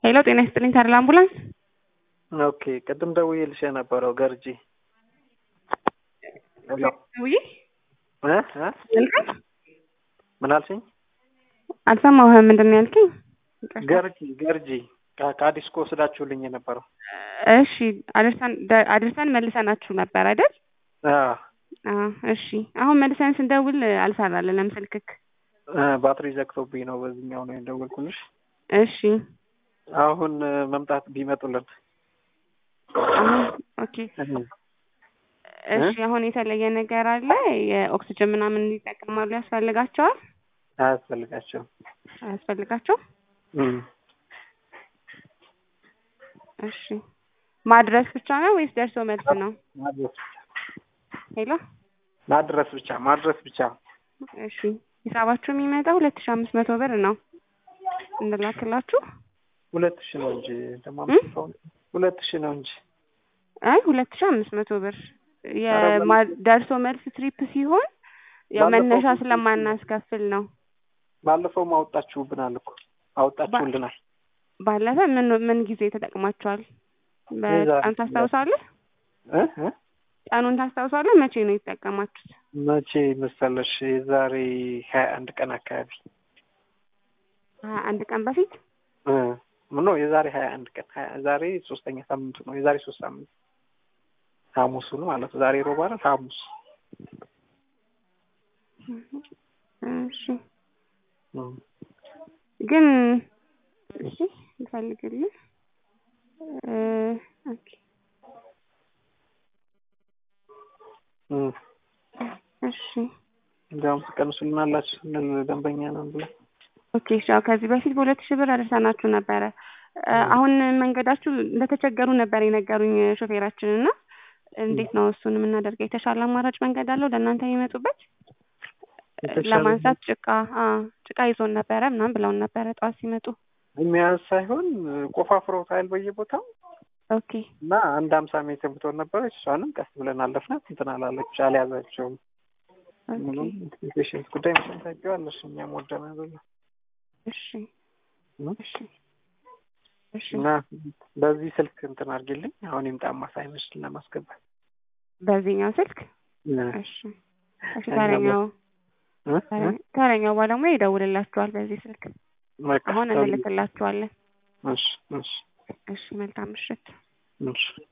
ሄሎ ጤና ይስጥልኝ ታዲያ አምቡላንስ ኦኬ ቅድም ደውዬልሽ የነበረው ገርጂ ሄሎ ውይ እ እ ያልከኝ ምን አልሽኝ? አልሰማሁህም። ምንድን ነው ያልከኝ? ገርጂ ገርጂ ከ- ከአዲስኮ ወስዳችሁልኝ የነበረው እሺ አድርሰን ደ- አድርሰን መልሰናችሁ ነበር አይደል? አዎ አዎ እሺ። አሁን መልሰን ስንደውል አልሰራልንም ስልክክ። እ ባትሪ ዘግቶብኝ ነው በዚህኛው ነው የደወልኩልሽ። እሺ አሁን እ መምጣት ቢመጡልን አሁን ኦኬ እ እሺ። አሁን የተለየ ነገር አለ? የኦክስጅን ምናምን ይጠቀማሉ? ያስፈልጋቸዋል? አያስፈልጋቸውም። አያስፈልጋቸው? እም። እሺ ማድረስ ብቻ ነው ወይስ ደርሶ መልስ ነው? ማድረስ ብቻ ሄሎ ማድረስ ብቻ ማድረስ ብቻ እሺ ሂሳባችሁ የሚመጣው ሁለት ሺህ አምስት መቶ ብር ነው እንላክላችሁ። ሁለት ሺህ ነው እንጂ ደግሞ እም? ሁለት ሺህ ነው እንጂ አይ ሁለት ሺህ አምስት መቶ ብር የማ- ደርሶ መልስ ትሪፕ ሲሆን ያው ባለፈው መነሻ ጊዜ- ስለማናስከፍል ነው። ባለፈውም አወጣችሁብናል እኮ አወጣችሁልናል። ባለፈ ምን ምን ጊዜ ተጠቅማችኋል? የዛሬ- በቀን ታስታውሳለህ? እ እ ቀኑን ታስታውሳለህ? መቼ ነው የተጠቀማችሁት? መቼ መሰለሽ? የዛሬ ሀያ አንድ ቀን አካባቢ ሀያ አንድ ቀን በፊት እ ኖ የዛሬ ሀያ አንድ ቀን ሀያ- ዛሬ ሶስተኛ ሳምንቱ ነው። የዛሬ ሶስት ሳምንት ሐሙሱ ነው ማለት ነው። ዛሬ ሮብ አይደል? ሐሙስ እሺ እም። ግን እሺ ልፈልግልህ እ ኦኬ እም። እሺ እንዲያውም ትቀንሱልናላችሁ ስንል ደንበኛ ነን ብለን ኦኬ እሺ አዎ ከዚህ በፊት በሁለት ሺህ ብር አደርሰናችሁ ነበረ እ አሁን መንገዳችሁ እንደተቸገሩ ነበር የነገሩኝ ሾፌራችን እና እንዴት ነው እሱን የምናደርገው የተሻለ አማራጭ መንገድ አለው ለእናንተ የሚመጡበት የተሻለ ለማንሳት ጭቃ አ ጭቃ ይዞን ነበረ ምናምን ብለውን ነበረ ጠዋት ሲመጡ የሚያዝ ሳይሆን ቆፋፍረው ታይል በየቦታው ኦኬ እና አንድ ሀምሳ ሜትር ብትሆን ነበረች። እሷንም ቀስ ብለን አለፍናት። እንትን አላለች አልያዛቸውም። ምንም ኦኬ የፔሽንት ጉዳይ መቼም ታውቂዋለሽ። እኛም ወደን አይደለም እሺ እም? እሺ እሺ እና በዚህ ስልክ እንትን አድርጊልኝ። አሁን ይምጣማ ሳይመሽ ለማስገባት በዚህኛው ስልክ እ እሺ እሺ ተረኛው እ? እ? ተረኛው ባለሙያ ይደውልላችኋል በዚህ ስልክ በቃ አሁን ደውዪ። እንልክላችኋለን እሺ እሺ እሺ መልካም ምሽት እሺ